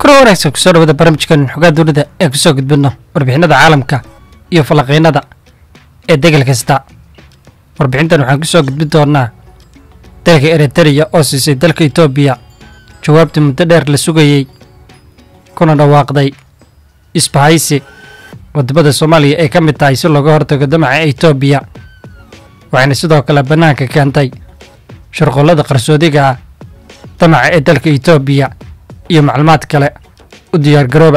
kula wanaagsan kusoo dhawada barnaamijkan xogaa dowladda ee kusoo gudbino warbixinada caalamka iyo falanqeynada ee degel kasta warbixintan waxaan kusoo gudbin doonaa dalka eritreya oo siisay dalka etoobiya jawaabtii muddo dheer la sugayey kuna dhawaaqday isbahaysi wadamada soomaaliya ay ka mid tahay si looga hortago damaca etoobiya waxayna sidoo kale bannaanka keentay shirqollada qarsoodiga ah damaca ee dalka etoobiya iyo macluumaad kale u diyaargarooba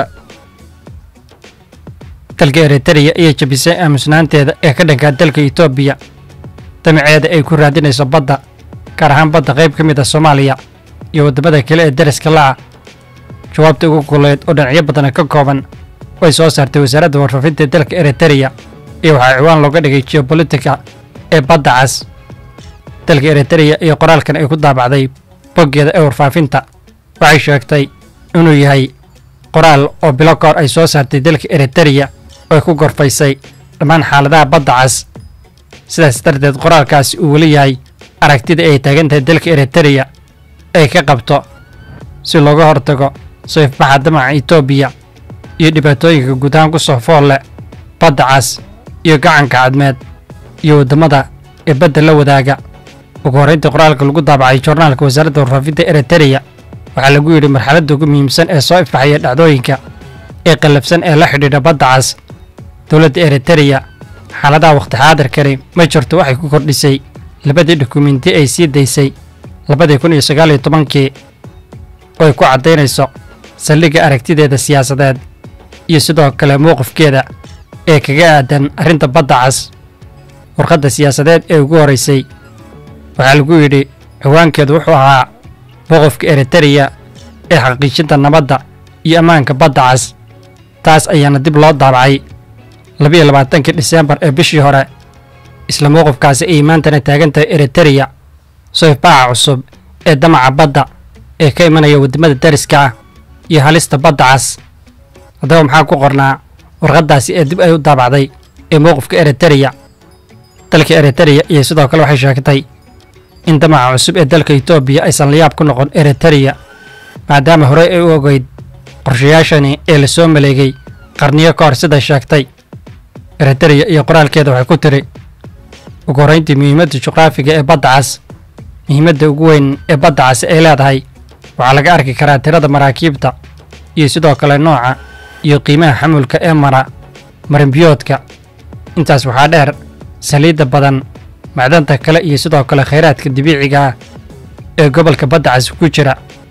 dalka eritreya ayaa jabisay aamusnaanteeda ee ka dhankaa dalka etoobiya damaceeda ay ku raadinayso badda gaar ahaan badda qayb ka mid ah soomaaliya iyo waddamada kale ee dariska la'ah jawaabta ugu kuleed oo dhinacyo badana ka kooban way soo saartay wasaaradda warfaafinta ee dalka eritreya iyo waxaa ciwaan looga dhigay geopolitika ee badda cas dalka eritreya iyo qoraalkan ay ku daabacday boggeeda ee warfaafinta waxay sheegtay inuu yahay qoraal oo bilo ka hor ay soo saartay dalka eritreya oo ay ku gorfaysay dhammaan xaaladaha badda cas sidaas darteed qoraalkaasi uu weli yahay aragtida ay taagan tahay dalka eritreya ay ka qabto si looga hortago soo ifbaxa damaca etoobiya iyo dhibaatooyinka guud ahaan ku soo fool leh badda cas iyo gacanka cadmeed iyo waddamada ee badda la wadaaga ugu horrayntii qoraalka lagu daabacay joornaalka wasaaradda warfaafinta eritreya waxaa lagu yidhi marxaladda ugu muhiimsan ee soo ifbaxaya dhacdooyinka ee qallafsan ee la xidhiidha badda cas dowladda eritreya xaaladaha wakhti xaadirkani ma jirto waxay ku kordhisay labadii dukumenti ay sii daysay labadii kun iyo sagaal iyo tobankii oo ay ku caddaynayso saldhigga aragtideeda siyaasadeed iyo sidoo kale mowqifkeeda ee kaga aadan arrinta badda cas warqadda siyaasadeed ee ugu horraysay waxaa lagu yidhi ciwaankeedu wuxuu ahaa mowqifka eritreya ee xaqiijinta nabadda iyo ammaanka badda cas taas ayaana dib loo daabacay labiyo labaatankii dhiseembar ee bishii hore isla mowqifkaasi ayay maantana taagan tahay eritreya soo ifbaaxa cusub ee damaca badda ee ka imanaya waddamada dariska ah iyo halista badda cas haddaba maxaa ku qornaa warqaddaasi ee dib ay u daabacday ee mowqifka eritreya dalka eritreya iyo sidoo kale waxay sheegtay in damaca cusub ee dalka etoobiya aysan layaab ku noqon eritreya maadaama horey ay u ogeyd qorshayaashani ee la soo maleegay qarniyo ka hor siday sheegtay eritreya iyo qoraalkeeda waxay ku tiri ugu horrayntii muhiimadda juqraafiga ee badda cas muhiimadda ugu weyn ee badda cas ay leedahay waxaa laga arki karaa tirada maraakiibta iyo sidoo kale nooca iyo qiimaha xamulka ee mara marinbiyoodka intaas waxaa dheer saliidda badan macdanta kale iyo sidoo kale khayraadka dabiiciga ah ee gobolka badda cas ku jira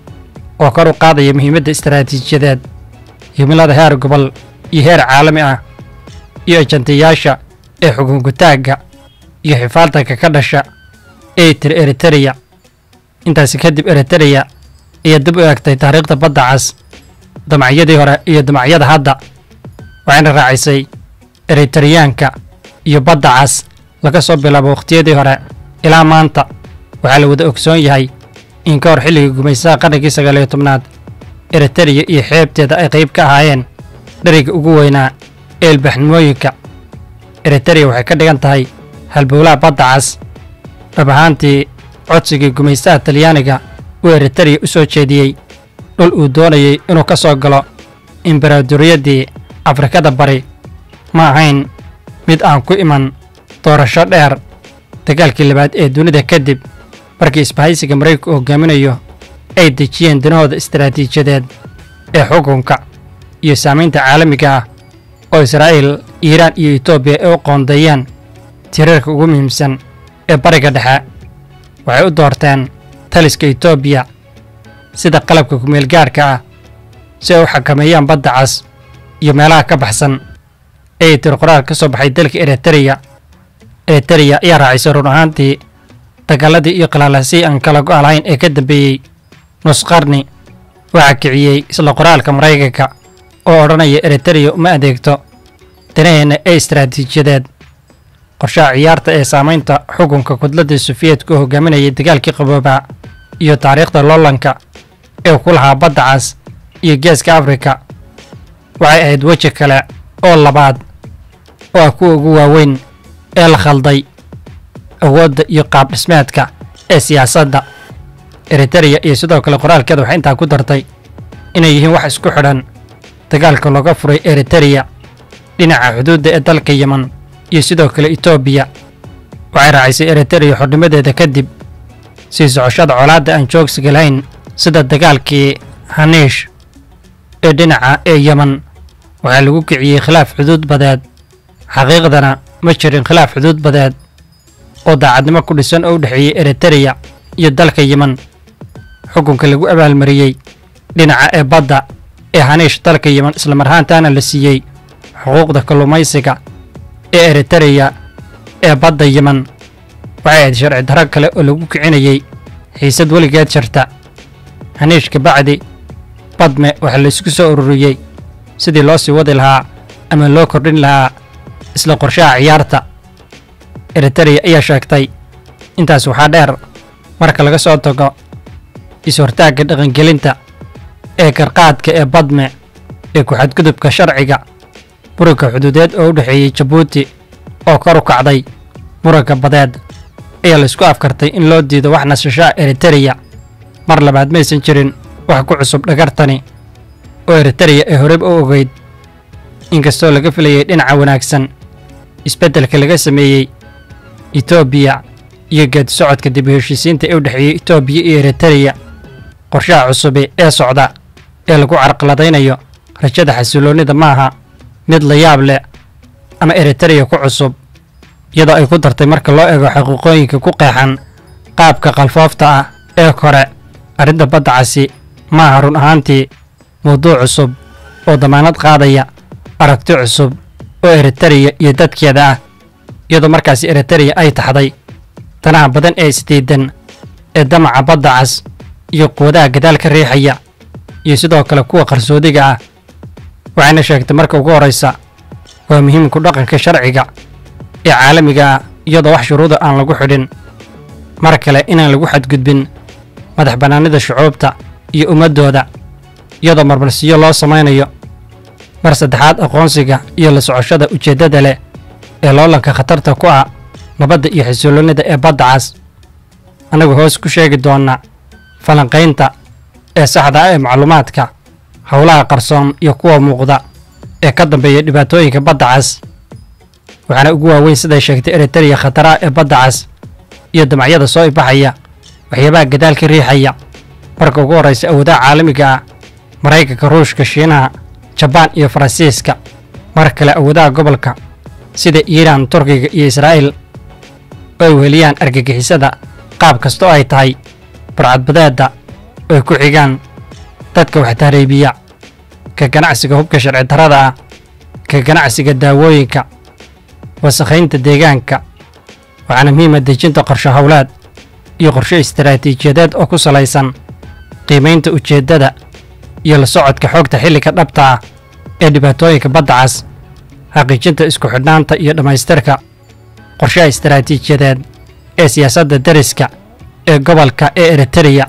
oo kor u qaadaya muhiimadda istaraatiijiyadeed himilada heer gobol iyo heer caalami ah iyo ajantayaasha ee xukunkutaagga iyo xifaaltanka ka dhasha ee tiri eritreya intaasi kadib eritreya ayaa dib u eegtay taariikhda badda cas damacyadii hore iyo damacyada hadda waxayna raacisay eritreyaanka iyo badda cas laga soo bilaabo wakhtiyadii hore ilaa maanta waxaa la wada ogsoon yahay in ka hor xilligii gumaysaha qarnigii sagaaliyo tobnaad eritreya iyo xeebteeda ay qayb ka ahaayeen dheriga ugu weynaa ee ilbaxnimooyinka eritreya waxay ka dhigan tahay halbowlaha badda cas dhab ahaantii codsigii gumaystaha talyaaniga uu eritreya u soo jeediyey dhul uu doonayey inuu ka soo galo imbaraadoriyaddii afrikada bari ma ahayn mid aan ku iman doorasho dheer dagaalkii labaad ee dunida kadib markii isbahaysiga maraykanku hogaaminayo ay dejiyeen danahooda istaraatiijiyadeed ee xukunka iyo saamaynta caalamiga ah oo israa'iil iiraan iyo etoobiya ay u qoondeeyeen tirarka ugu muhiimsan ee bariga dhexe waxay u doorteen taliska etoobiya sida qalabka kumeelgaarhka ah si ay u xakameeyaan badda cas iyo meelaha ka baxsan ayay tiri qoraal ka soo baxay dalka eritreya eritreya ayaa raacisay run ahaantii dagaaladii iyo qalaalasii aan kala go' lahayn ee ka dambeeyey nus qarni waxaa kiciyey isla qoraalka maraykanka oo odhanaya eritreya uma adeegto danaheenna ee istaraatiijiyadeed qorshaha ciyaarta ee saamaynta xukunka kudladda sufiyedka oo hogaaminayay dagaalkii qaboobaa iyo taariikhda loolanka ee ku lahaa badda cas iyo geeska afrika waxay ahayd weji kale oo labaad oo ah kuwa ugu waaweyn ee la khalday awoodda iyo qaab dhismeedka ee siyaasadda eritereya iyo sidoo kale qoraalkeeda waxay intaa ku dartay inay yihiin wax isku xidhan dagaalka looga furay eritereya dhinaca xuduudda ee dalka yeman iyo sidoo kale etoobiya waxay raacisay eritereya xornimadeeda kadib sii socoshada colaadda aan joogsiga lahayn sida dagaalkii haniish ee dhinaca ee yeman waxaa lagu kiciyey khilaaf xuduud badeed xaqiiqdana ma jirin khilaaf xuduud badeed oo daacadnimo ku dhisan oo u dhexeeyey eritereya iyo dalka yeman xukunka lagu abaalmariyey dhinaca ee badda ee haniish dalka yeman islamar ahaantaana la siiyey xuquuqda kalluumaysiga ee eritereya ee badda yeman waxay ahayd sharci darro kale oo lagu kicinayey xiisad weligeed jirta haniish kabacdi badme waxaa laysku soo ururiyey sidii loo sii wadi lahaa ama loo kordhin lahaa isla qorshaha ciyaarta eritereya ayaa sheegtay intaas waxaa dheer marka laga soo tago is-hortaagga dhaqangelinta ee garqaadka ee badme ee ku-xadgudubka sharciga muranka xuduudeed oo u dhexeeyey jabuuti oo kor u kacday muranka badeed ayaa laysku afkartay in loo diido wax nasashaa eritereya mar labaad maysan jirin wax ku cusub dhagartani oo eritereya ee horeyba u ogeyd inkastoo laga filayay dhinaca wanaagsan isbeddelka laga sameeyey etoobiya iyo geedi socodka dib u heshiisiinta ee u dhexeeyey etoobiya iyo eritereya qorshaha cusubi ee socda ee lagu carqaladaynayo rajada xasiloonnida maaha mid la yaab leh ama eritereya ku cusub iyadoo ay ku dartay marka loo eego xaqiiqooyinka ku qeexan qaabka qalfoofta ah ee kore arrinta badda casi maaha run ahaantii mawduuc cusub oo damaanad qaadaya aragti cusub oo eritereya iyo dadkeeda ah iyadoo markaasi eritereya ay taxday danaha badan ee isdiidan ee damaca badda cas iyo quwadaha gadaal ka riixaya iyo sidoo kale kuwa qarsoodiga ah waxayna sheegtay marka ugu horraysa waa muhiimku dhaqanka sharciga ee caalamiga ah iyadoo wax shuruuda aan lagu xidhin mar kale inaan lagu xadgudbin madax bannaanida shucuubta iyo ummaddooda iyadoo marmarsiyo loo samaynayo mar saddexaad aqoonsiga iyo la socoshada ujeeddada leh ee loolanka khatarta ku ah nabadda iyo xasiloonnida ee badda cas annagu hoos ku sheegi doonna falanqaynta ee saxda ah ee macluumaadka howlaha qarsoon iyo kuwa muuqda ee ka dambeeya dhibaatooyinka badda cas waxaana ugu waaweyn siday sheegtay eritereya khataraha ee badda cas iyo damacyada soo ibaxaya waxyaabaha gadaal ka riixaya marka ugu horraysa awoodaha caalamiga ah maraykanka ruushka shiinaha jabaan iyo faransiiska mar kale awoodaha gobolka sida iiraan turkiga iyo israa'iil oo ay weliyaan argagixisada qaab kasta oo ay tahay burcadbadeedda oo ay ku xigaan dadka wax tahriibiya ka ganacsiga hubka sharci darrada ah ka ganacsiga daawooyinka wasakhaynta deegaanka waxaana muhiima dejinta qorshe howleed iyo qorshe istaraatiijiyadeed oo ku salaysan qiimaynta ujeeddada iyo la socodka xoogta xilliga dhabta ah ee dhibaatooyinka badda cas xaqiijinta isku xidhnaanta iyo dhammaystirka qorshaha istaraatiijiyadeed ee siyaasadda dariska ee gobolka ee eritereya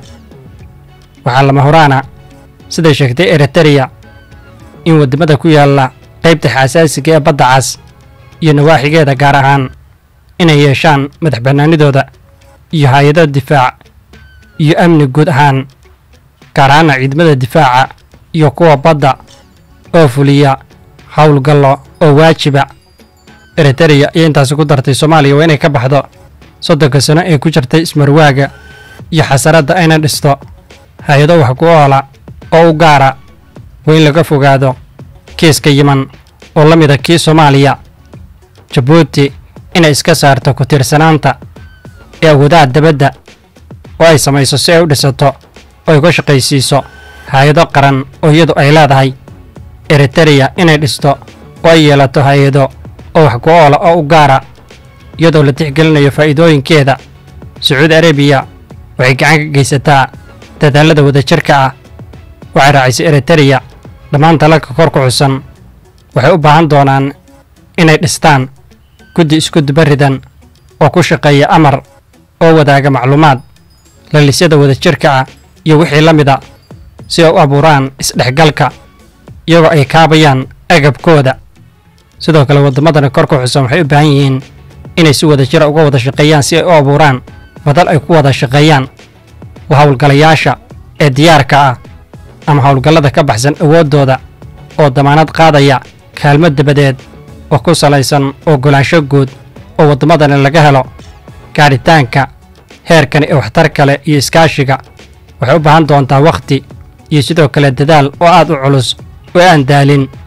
waxaa lama horaana siday sheegtay eritereya in waddamada ku yaalla qaybta xaasaasiga ee badda cas iyo nawaaxigeeda gaar ahaan inay yeeshaan madax bannaanidooda iyo hay-ado difaac iyo amni guud ahaan gaar ahaana ciidamada difaaca iyo kuwa badda oo fuliya howlgallo oo waajiba eritereya iyo intaasi ku dartay soomaaliya waa inay ka baxdo soddonka sano ee ku jirtay ismarwaaga iyo xasaradda ayna dhisto hay-ado wax ku oola oo u gaara waa in laga fogaado kiiska yiman oo la mida kii soomaaliya jabuuti inay iska saarto ku tiirsanaanta ee awoodaha dabadda oo ay samayso si ay u dhisato oo ay ka shaqaysiiso hay-ado qaran oo iyadu ay leedahay eritereya inay dhisto oo ay yeelato hay-ado oo wax ku oola oo u gaara iyadoo la tixgelinayo faa'iidooyinkeeda sacuudi arabiya waxay gacan ka geysataa dadaallada wadajirka ah waxay raacisay eritereya dhammaan dalalka kor ku xusan waxay u baahan doonaan inay dhistaan guddi isku dubaridan oo ku shaqeeya amar oo wadaaga macluumaad lalisyada wadajirka ah iyo wixii la mida si ay u abuuraan isdhexgalka iyagoo ay kaabayaan agabkooda sidoo kale waddamadana kor ku xusan waxay u baahan yihiin inay si wadajira uga wada shaqeeyaan si ay u abuuraan madal ay ku wada shaqeeyaan howlgalayaasha ee diyaarka ah ama howlgallada ka baxsan awooddooda oo damaanad qaadaya kaalmo dabadeed oo ku salaysan oggolaansho guud oo waddamadani laga helo gaadhitaanka heerkani ee waxtar kale iyo iskaashiga waxay u baahan doontaa wakhti iyo sidoo kale dadaal oo aad u culus oo aan daalin